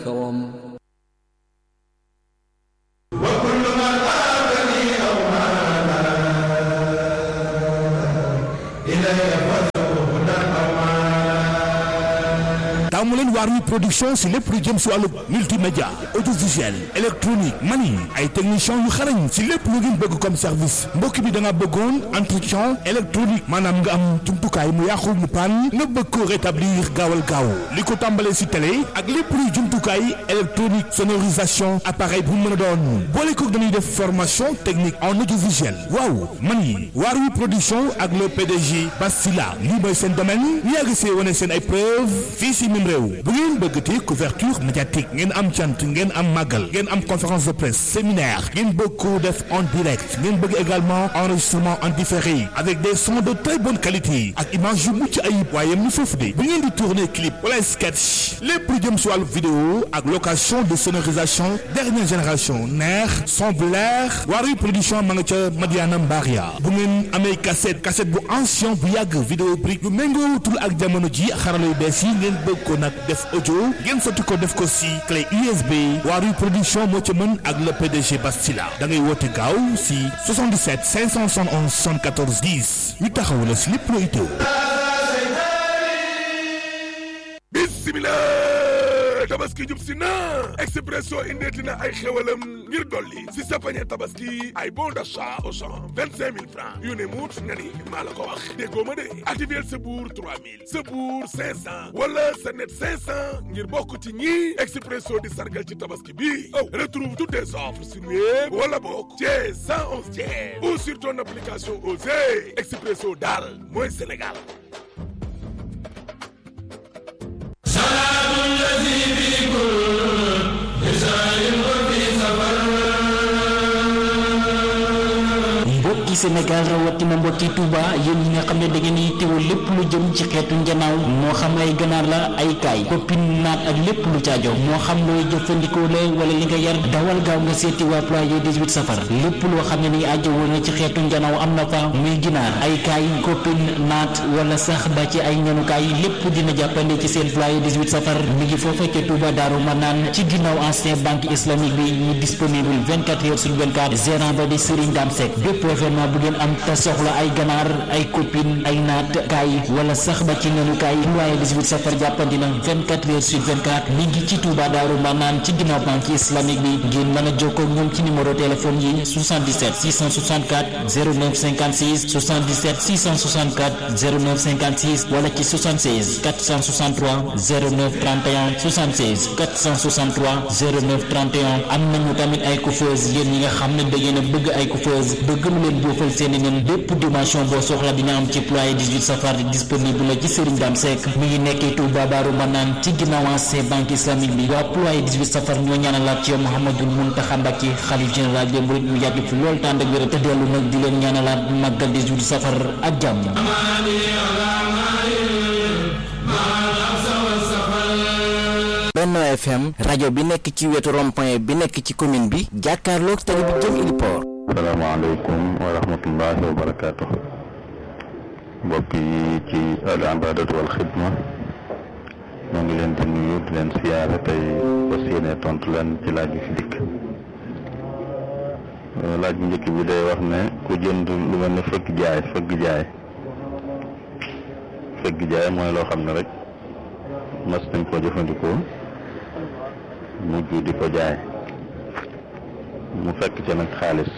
الكرم taamu leen Waarwi production si lépp lu jëm si wàllu multimédia audiovisuel électronique mani ay techniciens yu xarañ si lépp lu ngeen bëgg comme service mbokk bi da nga bëggoon entretien électronique maanaam nga am jumtukaay mu yàqu mu paan nga bëgg ko rétablir gaawal gaaw li ko tàmbalee si télé ak lépp luy jumtukaay électronique sonorisation appareil bu mën a doon boole ko dañuy def formation technique en audiovisuel waaw mani Waarwi production ak le PDG Bastila lii mooy seen domaine ñu yàgg see wane seen ay preuve fii si mim réew bu ngeen bëggatee couverture médiatique ngeen am cant ngeen am màggal ngeen am conférence de presse séminaire ngeen bëgg ko def en direct ngeen bëgg également enregistrement en différé avec des sons de très bonne qualité ak image yu mucc ayib waaye mu foofu de bu ngeen di tourner clip wala sketch lépp lu jëm si wàllu vidéo ak location de sonorisation dernière génération neex son blair Waarwi production ma nga ca Madiana Mbaria bu ngeen amee cassette cassette bu ancien bu yàgg vidéo brique yu méngootul ak jamono ji xarala yu bees yi ngeen bëgg ko nag def audio ngeen sotti ko def ko si clé USB Waarwi production moo ca mën ak le PDG Bastila da ngay woote gaaw si 77 571 74 10 ñu taxaw la si lépp loo itteewu. bismillah tabaski jub si na Expresso indeeti na ay xewalam ngir dolli si sa pañe tabaski ay bon d'achat au champ vingt cinq mille francs yu ne muut nga ni maa la ko wax déggoo ma de activer sa buur trois mille sa buur cinq cent wala sa net cinq cent ngir bokk ci ñi Expresso di sargal ci tabaski bi aw retrouve toutes tes offres sur web wala bokk chez cent onze tiers ou sur ton application Osez Expresso daal mooy Sénégal mbokki Sénégal rawatina mbokki Touba yéen ñi nga xam ne da ngeen di teewul lépp lu jëm ci xeetu njanaaw moo xam ay ganaar la ay kaay koppin naat ak lépp lu caajo moo xam looy jëfandikoo la wala li nga yar dawal gaaw nga seeti waa ployé 18 safar lépp loo xam ne ni aajo woon na ci xeetu njanaaw am na fa muy ginaar ay kaay koppin naat wala sax ba ci ay ñanukaay lépp dina jàppande ci seen ployé 18 safar mi ngi foofa ca Touba Daaru Manaan ci ginnaaw ancien banque islamique bi ñu disponible 24 heures sur 24 gérant ba di Serigne Dame Seck bépp événement bu ngeen am te soxla ay ganaar ay copine ay naat kaay wala sax ba ci ngenu kaay ployé 18 safar jàppandi na 24 heures sur 24 mi ngi ci Touba Daaru Manaan ci ginnaaw banque islamique bi ngeen mën a jokkoo ak ñoom ci numéro téléphone yi 77 664 09 56 77 664 09 56 wala ci 76 463 09 31 76 463 09 31 am nañu tamit ay coiffeuse yéen ñi nga xam ne da ngeen a bëgg ay coiffeuse bëgg lu leen boofal seeni nen bépp dimension boo soxla dina am ci ployé 18 safar disponible la ci Serigne Dame Seck mi ngi nekkee Touba Daaru Manaan ci ginnaaw ancien banque islamique bi waa ployé 18 safar ñoo ñaanalaat ci yow Mouhamadul Mountakha Mbacké xalif général des mourides mu yàgg fi lool tànd ak wér te dellu nag di leen ñaanalaat màggal 18 safar ak jàmm Benno FM rajo bi nekk ci wetu rond-point bi nekk ci commune bi jàkkaarloog tali bi jëm Iliport. salaamaaleykum wa rahmatullahi wa barakaatu. mbokk yi ci al ibaadatu wal xidma ñoo ngi leen di nuyu di leen siyaare tey fas yéene tontu leen ci laaj bi fi dikk. laaj bu njëkk bi day wax ne ku jënd lu mel ne fëgg jaay fëgg jaay fëgg jaay mooy loo xam ne rek mas nañ koo jëfandikoo mujj di ko jaay mu fekk ca nag xaalis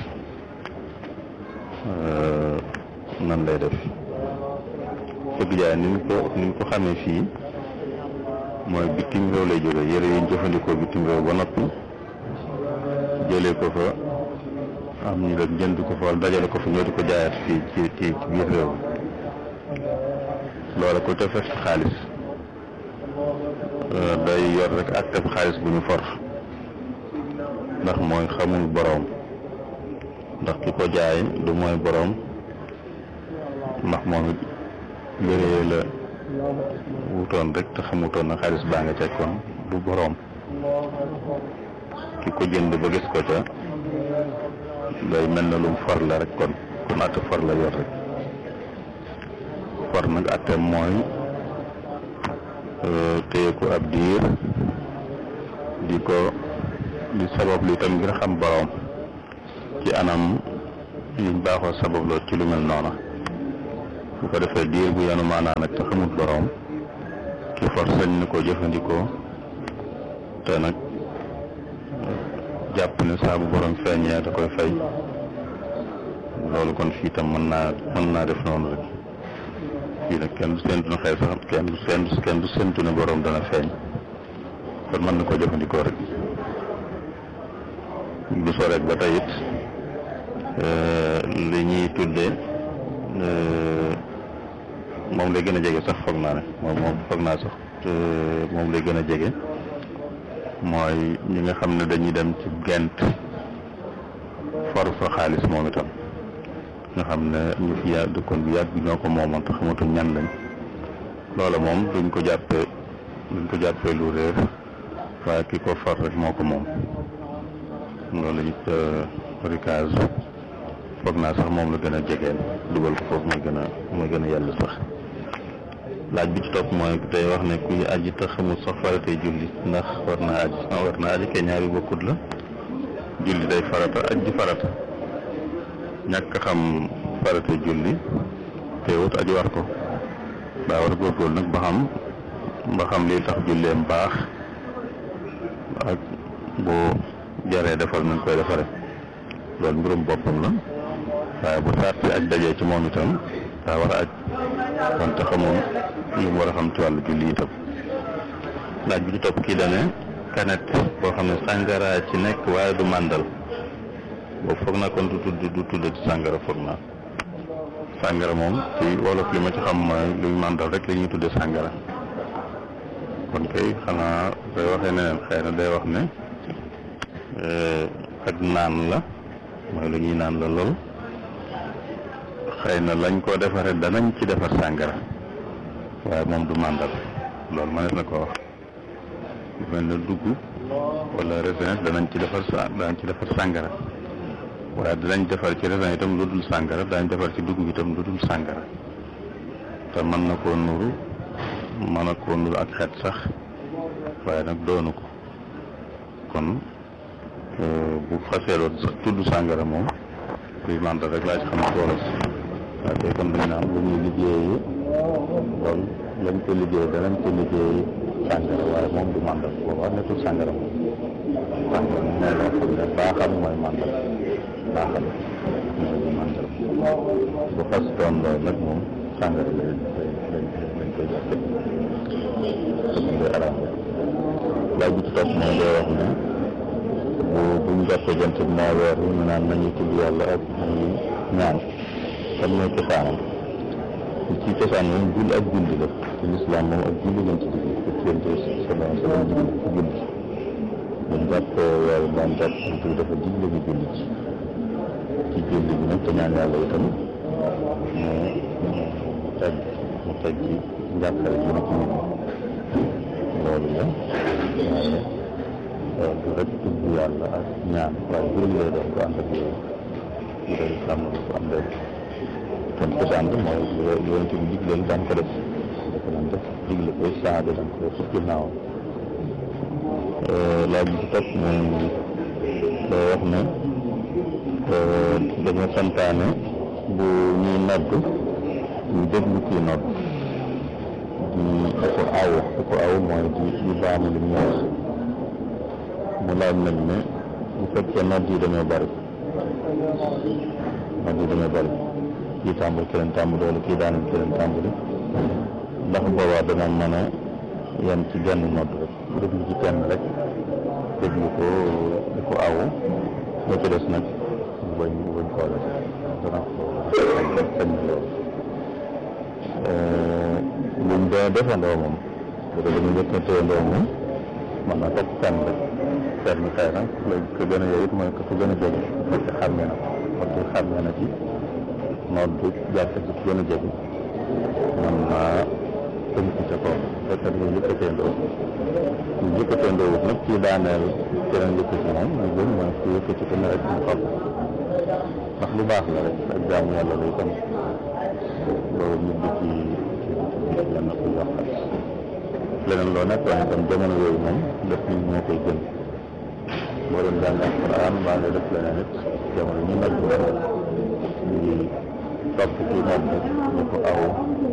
nan lay def fëgg jaay ni ñu ko ni ñu ko xamee fii mooy bitim réew lay jóge yére yi ñu jëfandikoo bitim réew ba noppi jëlee ko fa am ñu rek jënd ko fa wala dajale ko fa ñoo di ko jaayaat fii ci ci ci biir réew loola ko te fekk xaalis day yor rek ak teb xaalis bu ñu for ndax mooy xamul boroom ndax ki ko jaay du mooy boroom ndax moom it yére la wutoon rek te xamutoon na xaalis baa nga cekkoon du boroom ki ko jënd ba gis ko ca day mel na lum for la rek kon kon atte for la yor rek for nag atte mooy téye ko ab diir di ko di sabab lu itam ngir xam borom ci anam yiñ baaxoo sababloo ci lu mel noona bu ko defee diir bu yanu maanaa nag te xamut borom ki for sañ na koo jëfandikoo te nag jàpp ne saa bu borom feeñee da koy fay loolu kon fii tam mën naa mën naa def noonu rek fii nag kenn du séntu na xëy sax kenn du séntu kenn du séntu ne borom dana feeñ kon mën na koo jëfandikoo rek du soo rek ba tey it li ñuy tuddee moom lay gën a jege sax foog naa ne moom moom foog naa sax moom lay gën a jege mooy ñi nga xam ne dañuy dem ci gent for fa xaalis moom itam nga xam ne ñu fi yàgg dëkkoon bi yàgg ñoo ko moomoon te xamatuñ ñan lañ loola moom duñ ko jàppee duñ ko jàppee lu réer waaye ki ko for rek moo ko moom loolu it ricage foog naa sax moom la gën a jegeen dugal ko foofu mooy gën a mooy gën a yàlla sax laaj bi ci topp mooy tey wax ne kuy aji te xamul sax faratay julli ndax war naa aji war naa aji kay ñaari bokkut la julli day farata aj di farata ñàkk xam farata julli teewut aji war ko daa war a góorgóorlu nag ba xam ba xam lii tax julleem baax ak boo jaree defal nañ koy defare loolu mbirum boppam la waaye bu saat si aj dajee ci moom itam daa war a aj wante xamoon li mu war a xam ci wàllu julli itam laaj bi ci topp kii dane kanet boo xam ne sàngara ci nekk waaye du màndal boobu foog naa kon du tudd du tudd ci sàngara foog naa sàngara moom ci wolof li ma ci xam mooy luy màndal rek la ñuy tudde sàngara kon kay xanaa day waxee neneen xëy na day wax ne ak naan la mooy lu ñuy naan la lool xëy na lañ ko defaree danañ ci defar sàngara waaye moom du màndal loolu mënees na ko wax lu mel ne dugg wala raisin danañ ci defar sa danañ ci defar sàngara waaye danañ defar ci raisin itam lu dul sàngara danañ defar ci dugub itam lu dul sàngara te mën na koo nuru mën na koo nuru ak xeet sax waaye nag doonu ko kon bu xaseeloon sax tudd sàngara moom luy màndal rek laa ci xam solo si waaye tey kon dañ naan lu ñuy liggéeyi loolu lañ ko liggéey danañ ko liggéeyi sàngara waaye moom du màndal boobaa nekkul sàngara moom sàngara moom mooy loo xam ne baaxam mooy màndal baaxam mooy du màndal bu xas doon loolu nag moom sàngara la lañ lañ koy jàppe comme day araam laaj bi ci topp mooy day wax ne bu bu ñu jàppee jant bi moo weer yi ñu naan nañu tudd yàlla ak nañu ñaan kan mooy cosaanam ci cosaan moom julli ak julli la ci lislaam moom ak julli lañ ci digg ko yonte sallallahu alayhi wa sallam digle ci julli buñ jàppee weer daan jàpp jant bi dafa digle ñu julli ci ci julli bi nag te ñaan yàlla itam mu mu teg mu teg ci njàqare ji ci nit loolu la waaye du rek tudd yàlla ak ñaan waaye julli lay doon ko ànd ak yooyu bu dee islam na ko am dee kon cosaan bi mooy lu yonent bi digle daan ko def dafa daan def digle koy saaba daan ko def ci ginnaaw laaj bi ci topp mooy day wax ne dañoo santaane bu ñuy nodd ñu déglu kii nodd di di ko aw di ko aw mooy di di baamu li mu wax mu laaj nag ne bu fekkee nodd yi dañoo bari nodd yi dañoo bari kii tàmbali keneen tàmbali wala kii daanal keneen tàmbali ndax boobaa dana mën a yem ci genn nodd rek déglu ci kenn rek déglu ko di ko aw la ci des nag mu bañ mu bañ koo def dana ko sañ loolu buñ dee defandoo moom bu dee dañu njëkk a téyandoo moom mën na topp kenn rek kenn xëy na léegi ko gën a yow it mooy ko gën a jege parce que xàmmee na ko parce que xàmmee na ci noot bi jàpp ci gën a jege man naa tënku ca kaw fekkat ñu yëkkateendoo ñu yëkkateendoo wut nag kii daaneel keneen yëkkati moom ñu gën mooy ku yëkkati ko ne rek mu xam ndax lu baax la rek ak jaamu yàlla lay tam loolu nit di ci ci yenn ko yàqal leneen loo nekk waaye itam jamono yooyu moom def nit moo koy gën boo doon jàng alquran mbaa nga def leneen it jamono ñi nag ñu ngi topp ci nodd ñu ko aw